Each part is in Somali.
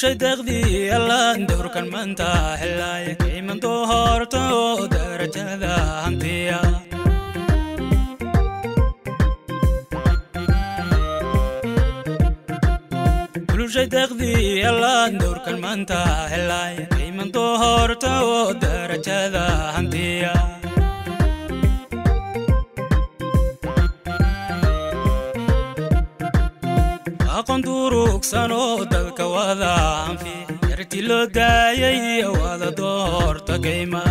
bulshay deeqdii allaan dowrkan maanta helaya qiiman doorta oo darajada hantiya bulshay deeqdii allaan dowrkan maanta helaya qiiman doorta oo darajada hantiya aqoon durugsan oo dadka wada anfi yarti loo daayay wada doorta gayma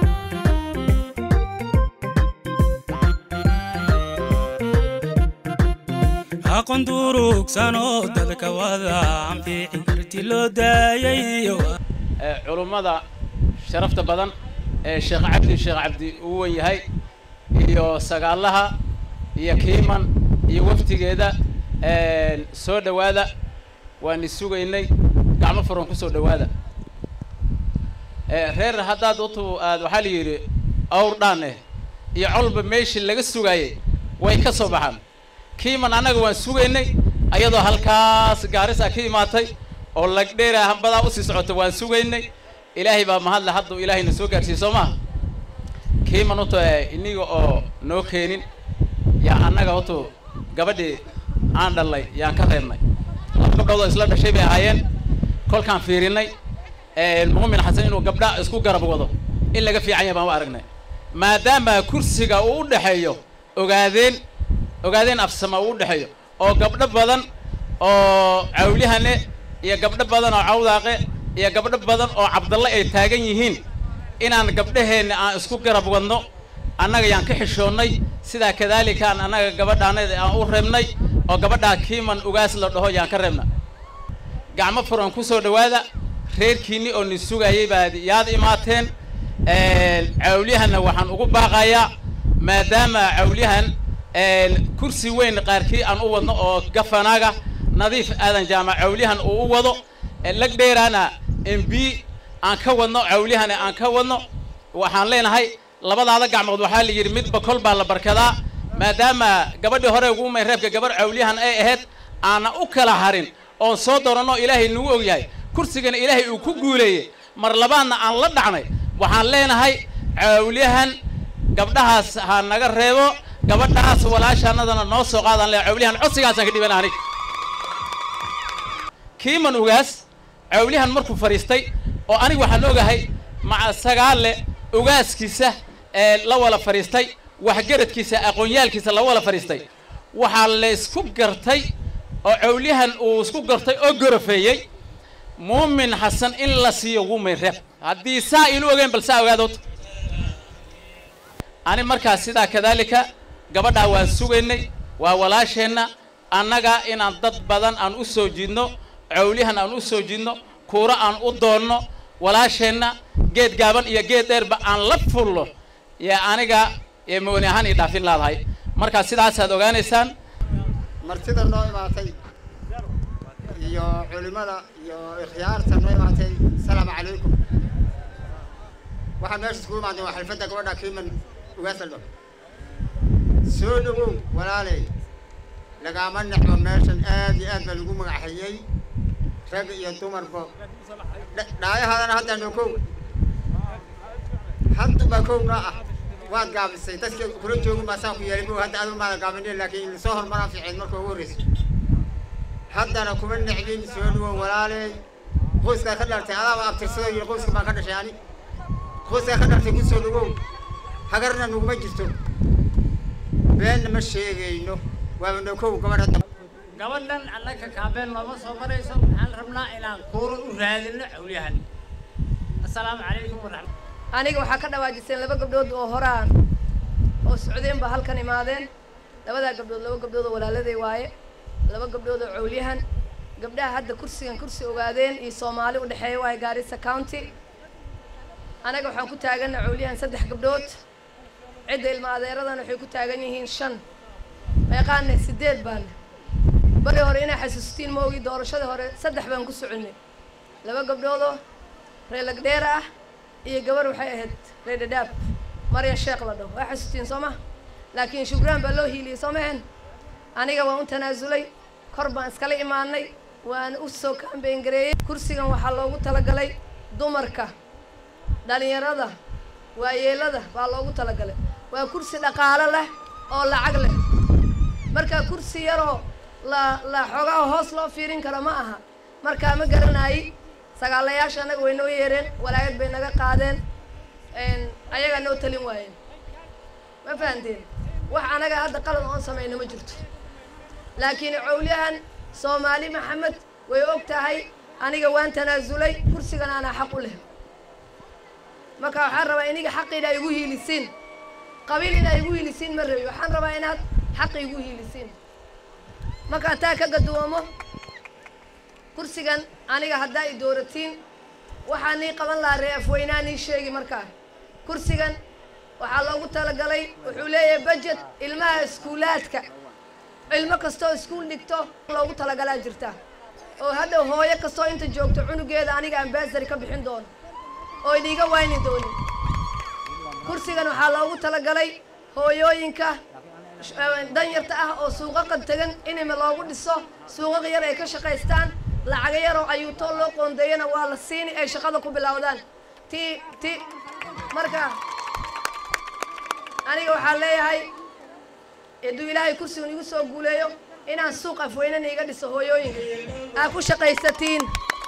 aqoon durugsan oo dadka wada anfi yarti loo daayay culummada sharafta badan ee sheekh cabdi sheekh cabdi uu wen yahay iyo sagaalaha iyo kiiman iyo waftigeeda soo dhowaada waani sugaynay gacmo furan ku soo dhowaada reer haddaad utu aad waxaa la yidhi awr dhaan eh iyo colba meeshii laga sugaayey way ka soo baxaan kiiman annaga waan sugaynay ayadoo halkaas gaarisa ka imaatay oo lagdheera hambadaa usii socota waan sugaynay ilaahay baa mahadle hadduu ilaahayna soo gaarsiiye soo maha kiiman utu iniga oo noo keenin yaa annaga utu gabadhii aan dhallay yaan ka reebnay laba gabdhood oo isla dhashay bay ahaayeen kolkaan fiirinay mu'min xasan inuu gabdha isku garab wado in laga fiican yahay baan u aragnay maadaama kursiga uu u dhexeeyo ogaadeen ogaadeen afsama uu u dhexeeyo oo gabdho badan oo cawlihane iyo gabdho badan oo cawdaaqe iyo gabdho badan oo cabdalle ay taagan yihiin inaan gabdhaheenna aan isku garab wadno annaga yaan ka xishoonnay sidaa kadalikaan annaga gabadhaanada aan u reebnay oo gabadhaa kiiman ugaas la dhaho yaan ka reebna gacmo furan ku soo dhowaada reerkiinni oo ni sugayay baad yaad imaateen cawlyahanna waxaan ugu baaqayaa maadaama cawlyahan kursi weyn qaarkii aan u wadno oo gafanaaga nadiif aadan jaamac cawlyahan uu u wado lagdheeraana mb aan ka wadno cawlyahana aan ka wadno waxaan leenahay labadaada gacmood waxaa la yidhi midba kol baa la barkadaa maadaama gabadhii hore ugu may reebka gabarh cawlyahan ay ahayd aana u kala harin oon soo dooranno ilaahay nagu og yahay kursigana ilaahay uu ku guuleeyey mar labaadna aan la dhacnay waxaan leenahay cawlyahan gabdhahaas ha naga reebo gabadhaas walaashaanadana noo soo qaadaan le cawlyahan codsigaasaan ka dhiban anig kiiman ugaas cawlyahan markuu fadhiistay oo aniga waxaan ogahay maca sagaale ugaaskiisa ee la wala fadhiistay waxgaradkiisa aqoonyaalkiisa la wala fadhiistay waxaa la isku gartay oo cawlyahan uu isku gartay oo gorofeeyey muumin xasan in la siiyo wumin reeb haddii saa ilu ogeen bal saa ogaadood ani markaas sidaa kadaalika gabadhaa waan sugaynay waa walaasheenna annaga inaan dad badan aan u soo jiidno cawlyahan aan u soo jiidno kuuro aan u doonno walaasheenna geed gaaban iyo geed dheerba aan la fullo yaa aniga ee mooni ahaan ii dhaafin laadahay markaa sidaasaad ogaanaysaan martida noo imaatay iyo culimada iyo ikhyaarta noo imaatay asalaamu calaykum waxaa meesha iskugu imaadeen waa xalfadda gabadha kiiman ugaasaldho soo dhawow walaaley lagaama necmo meeshan aad iyo aad baa lagu magaxayey rag iyo dumarba dhaayahaadana haddaa noo kow haddubaa kow noo ah waad gaabisay dadka kula joogin baa saa ku yeelay mo hadda adu maada gaabinin laakiin lasoo hormaraan fiiceen marka ugu horreysay haddana kuma necbin soo dhawow walaaley qoyskaa ka dhaltay adaaba abtirsado yiri qoyska baan ka dhashay ani qoyskaa ka dhaltay ku soo dhawow hagarna nuguma jirto beenna ma sheegayno waaba noo kow gabadh hadda gabadhan annaka kaabeen looma soo marayso waxaan rabnaa inaan kuuro u raadino cawlyahan assalaamu calaykum waraxmat aniga waxaa ka dhawaajiseen laba gabdhood oo horaan oo socdeen ba halkan imaadeen labadaa gabdhood laba gabdhood oo walaaladay waaye laba gabdhood oo cawlyahan gabdhaha hadda kursigan kursi ogaadeen iyo soomaali u dhexeeya waaye gaarisa county anaga waxaan ku taagana cawlyahan saddex gabdhood cidda ilma adeeradan waxay ku taagan yihiin shan meeqaane sideed baane bari hore inaa xasuustiin ma ogi doorashadii hore saddex baan ku soconay laba gabdhoodoo reelagdheera ah iyo gabar waxay ahayd reedhadhaab marya sheekh la dhaho waa xasuustiin soo ma laakiin shukraan baa loo hiiliyey soo mahen aniga waan u tanaasulay kor baan iskala imaanay waan u soo kaambeyn gareeyey kursigan waxaa loogu talagalay dumarka dhalinyarada waayeelada baa loogu talagalay waa kursi dhaqaalo leh oo lacag leh marka kursi yaroo la la xoogaa hoos loo fiirin karo ma aha markaa ma garanayi sagaalayaasha annaga way noo yeereen walaayad bay naga qaadeen ayagaa noo talin waayeen ma fahanteen wax anaga hadda qalad oon samayna ma jirto laakiin cowlyahan soomaali maxamed way og tahay aniga waan tanaasulay kursigan aanaa xaq u leh marka waxaan rabaa iniga xaqiina igu hiilisiin qabiil inaa igu hiilisiin ma rabi waxaan rabaa inaad xaqi igu hiilisiin markaan taa ka gaduwamo kursigan aniga haddaa i dooratiin waxaa nii qaban lahaa ree afweynaa nii sheegi markaa kursigan waxaa loogu talagalay wuxuu leeyahay budget ilmaha iskuulaadka ilmo kastoo iskuul dhigto loogu talagalaa jirta oo hadhow hooyo kastoo inta joogto cunugeeda aniga ambasary ka bixin doono oo idhiiga wayni doonin kursigan waxaa loogu talagalay hooyooyinka danyarta ah oo suuqaqa tegan inima loogu dhiso suuqaq yar ay ka shaqaystaan lacaga yaroo ayuutoo loo qoondeeyana waa la siini ay shaqada ku bilowdaan ti ti marka aniga waxaan leeyahay hadduu ilaahay kursigan igu soo guuleeyo inaan suuq afweynana iga dhiso hooyooyinka aa ku shaqaysatiin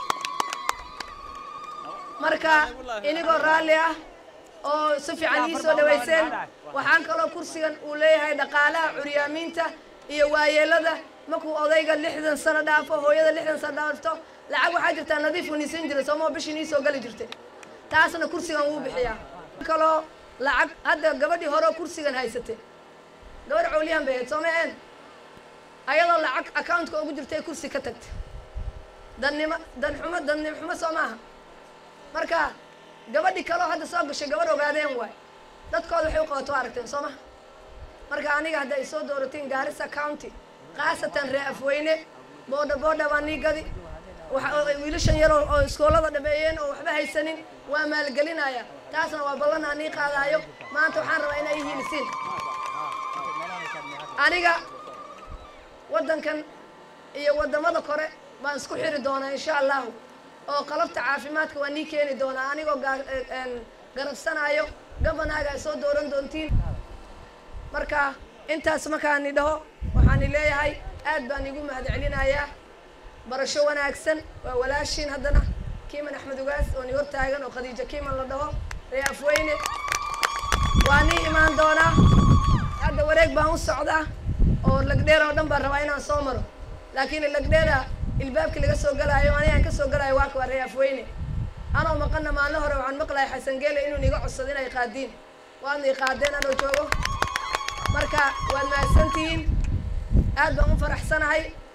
marka inigoo raalli ah oo si fiican ii soo dhawayseen waxaan kaloo kursigan uu leeyahay dhaqaalaha curyaamiinta iyo waayeelada markuu odayga lixdan sano dhaafo hooyada lixdan sano dhaafto lacag waxaa jirtaa nadiif uu niisan jiray soomaa bishii nii soo gali jirtay taasna kursigan wuu bixiyaa kaloo lacag hadda gabadhii hore oo kursigan haysatay gabadh cowliyahan bay ahayd sooma een ayadoo lacag accountka ugu jirtay kursi ka tagtay dannimo danxumo dannimo xumo soo maaha marka gabadhi kaloo hadda soo gashay gabadh ogaadeen waay dadkooda waxay u qabato aragteen soo maha marka aniga hadda ay soo dooratiin gaarisa county khaasatan ree afweyne boodha boodha baa nii gadi wiilashan yaroo oo iskoolada dhameeyeen oo waxba haysanin waa maalgelinaya taasna waa ballan aan nii qaadaayo maanta waxaan rabaa inay hiilisiin aniga waddankan iyo waddamada kore baan isku xiri doonaa insha allahu oo qalabta caafimaadka waa nii keeni doonaa anigoo garabsanayo gabanaaga ay soo dooran doontiin marka intaas markaani dhaho waxaani leeyahay aad baan igu mahadcelinayaa barasho wanaagsan waa walaashiin haddana kiiman axmed ugaas oo ni hortaagan oo khadiijo kiiman la dhaho ree afweyne waa nii imaan doonaa hadda wareeg baan u socdaa oo lagdheer oo dhan baan rabaa inaan soo maro laakiin lagdheera ilbaabkii laga soo galaayo anigaan ka soo galaayo waa kuwa ree afweyne anoo maqana maalin hore waxaan maqlahay xasan geele inuu niga codsado inay qaadiin waadna i qaadeen anoo joogo marka waad mahadsantihiin aad baan u faraxsanahay